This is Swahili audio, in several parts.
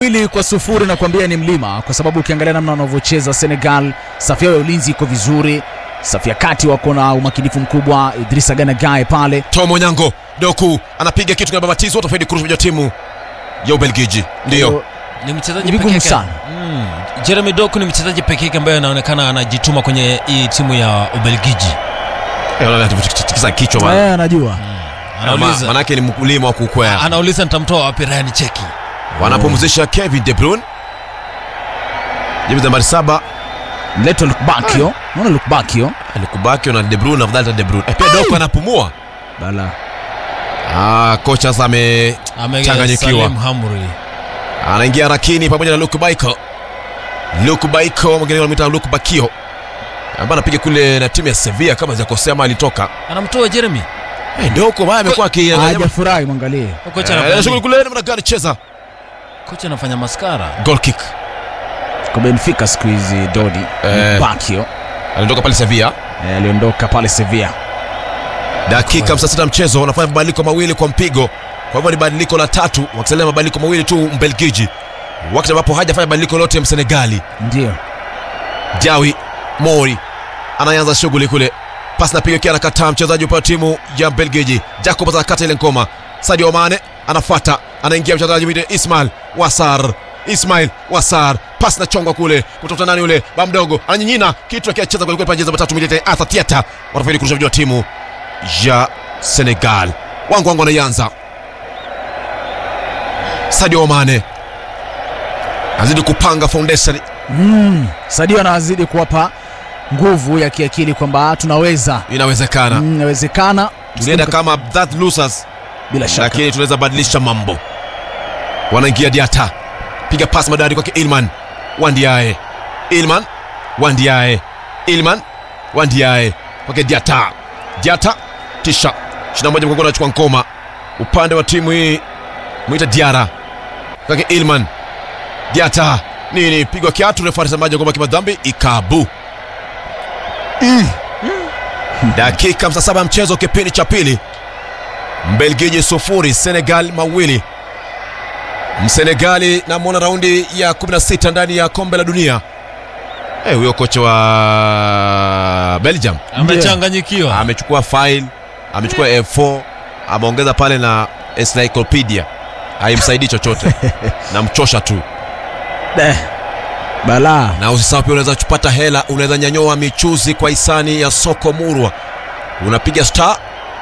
mbili kwa sufuri nakwambia ni mlima, kwa sababu ukiangalia namna wanavyocheza Senegal, safu yao ya ulinzi iko vizuri, safu ya kati wako na umakinifu mkubwa. Idrissa Gana Gueye pale Tom Onyango Doku anapiga kitu kinababatizo, watafaidi kurusha timu ya Ubelgiji. Ndio ni mchezaji Ni vigumu peke yake. sana. Mm. Jeremy Doku ni mchezaji peke yake ambaye anaonekana anajituma kwenye hii timu ya Ubelgiji. tikisa kichwa bana. eh, anajua Ama- Anauliza, manake ni mkulima wa kukwea. anauliza nitamtoa wapi Ryan Cheki. Wanapumzisha Kevin De Bruyne, jezi nambari saba Leto Lukbakio, naona Lukbakio alikubaki na De Bruyne, afadhali hata De Bruyne. Eh, Pia Doku anapumua. bala Ah, kocha sasa ame Ame Changanyikiwa. Salim Hamri. anaingia Rakini pamoja na Luke Baiko. Luke Baiko mwingine wanamuita Luke Bakio ambaye anapiga kule na timu ya Sevilla kama sijakosea, ama alitoka Anamtoa Jeremy. Eh, Doku baya amekuwa akiangalia hajafurahi, mwangalie Kocha Eh, anafanya shughuli nini? kule namna gani cheza Kocha anafanya maskara. goal kick. kwa Benfica siku hizi Dodi Eh. Lukbakio Aliondoka pale Sevilla. eh, aliondoka pale Sevilla. Dakika 56 mchezo wanafanya mabadiliko mawili kwa mpigo. Kwa hivyo ni badiliko la tatu, wakisalia mabadiliko mawili tu Mbelgiji, wakati ambapo hajafanya badiliko lote Msenegali. Ndio Jawi Mori anaanza shughuli kule, pasi napiga kia, anakataa mchezaji upande wa timu ya Mbelgiji. Jacob anakata ile ngoma, Sadio Mane anafuata, anaingia mchezaji mwite Ismail Wasar. Ismail Wasar, pasi na chongwa kule kutoka nani yule ba mdogo, ananyinyina kitu akiacheza kwelikweli, panjeza matatu milete Arthur Tiata wanafaidi kurusha vijana wa timu ya Senegal. Wangu wangu anaianza Sadio Mane azidi kupanga foundation mm. Sadio anazidi kuwapa nguvu ya kiakili kwamba tunaweza, inawezekana. Mm, inawezekana tulienda kama that losers bila shaka lakini tunaweza badilisha mambo wanaingia diata piga pasi madari kwake ilman wandiae ilman wandiae ilman wandiae kwake diata diata tisha shina moja mgongo anachukua ngoma upande wa timu hii mwita diara kwake ilman diata nini pigwa kiatu refari semaji ngoma kimadhambi ikabu dakika 57 ya mchezo kipindi cha pili Mbelgiji sufuri Senegal mawili. Msenegali namwona raundi ya 16 ndani ya kombe la dunia. Eh, huyo kocha wa Belgium Amechanganyikiwa. amechukua file, amechukua F4, ameongeza pale na encyclopedia, haimsaidii chochote, namchosha tu. eh, balaa Na usisahau pia unaweza kupata hela, unaweza nyanyua michuzi kwa hisani ya soko murwa, unapiga star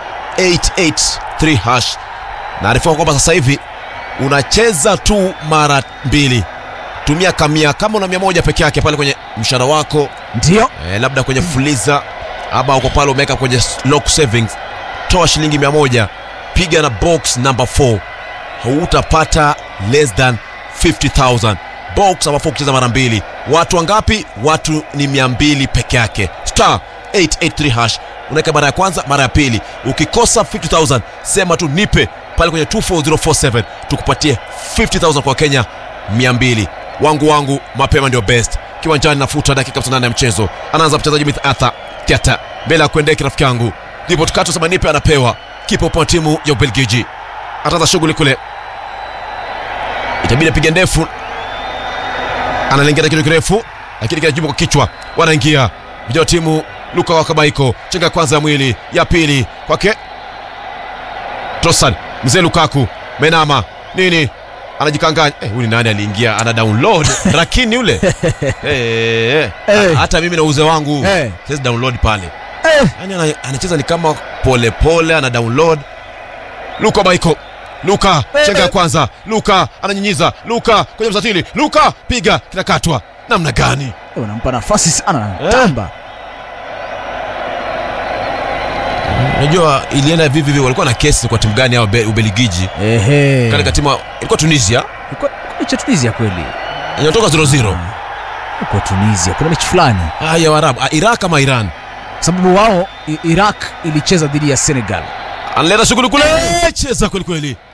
883 hash. Naarifiwa kwamba sasa hivi unacheza tu mara mbili, tumia kamia kama una mia moja peke yake pale kwenye mshahara wako ndio eh, labda kwenye fuliza ama uko pale umeweka kwenye lock savings, toa shilingi mia moja piga na box number 4 hautapata less than 50000 box number 4 kucheza mara mbili. Watu wangapi? Watu ni mia mbili peke yake. Star 883 hash unaweka mara ya kwanza, mara ya pili. Ukikosa 50000 sema tu nipe pale kwenye 24047 tukupatie 50000 kwa Kenya 200 wangu wangu mapema ndio best kiwanjani nafuta dakika 58 ya mchezo anaanza mchezaji Mith Arthur Tiata mbele ya kuendeki rafiki yangu ndipo tukato sema nipe anapewa kipa upande wa timu ya Ubelgiji ataanza shughuli kule itabidi apige ndefu analingia kitu kirefu lakini kinajibu kwa kichwa wanaingia vijana wa timu Luka Wakabaiko chenga ya kwanza ya mwili ya pili kwake Trossard mzee Lukaku menama nini anajikanganya eh, huyu ni nani aliingia ana download lakini yule eh, eh, Eh. hata mimi na uze wangu Eh. siwezi download pale eh, yani ana, anacheza ni kama polepole pole, ana download Luka Baiko Luka Eh, chenga ya eh. kwanza Luka ananyinyiza Luka kwenye msatili Luka piga kinakatwa namna gani unampa nafasi sana Eh. tamba unajua ilienda vivi vivi walikuwa na kesi kwa timu gani hao Be- Ubeligiji ehe katika timu ilikuwa Tunisia Ilikuwa- ilikuwa cha Tunisia kweli inatoka 0-0 uko Tunisia kuna mechi fulani ah ya Waarabu ah, Iraq ama Iran kwa sababu wao I- Iraq ilicheza dhidi ya Senegal analeta shughuli kule cheza kweli kweli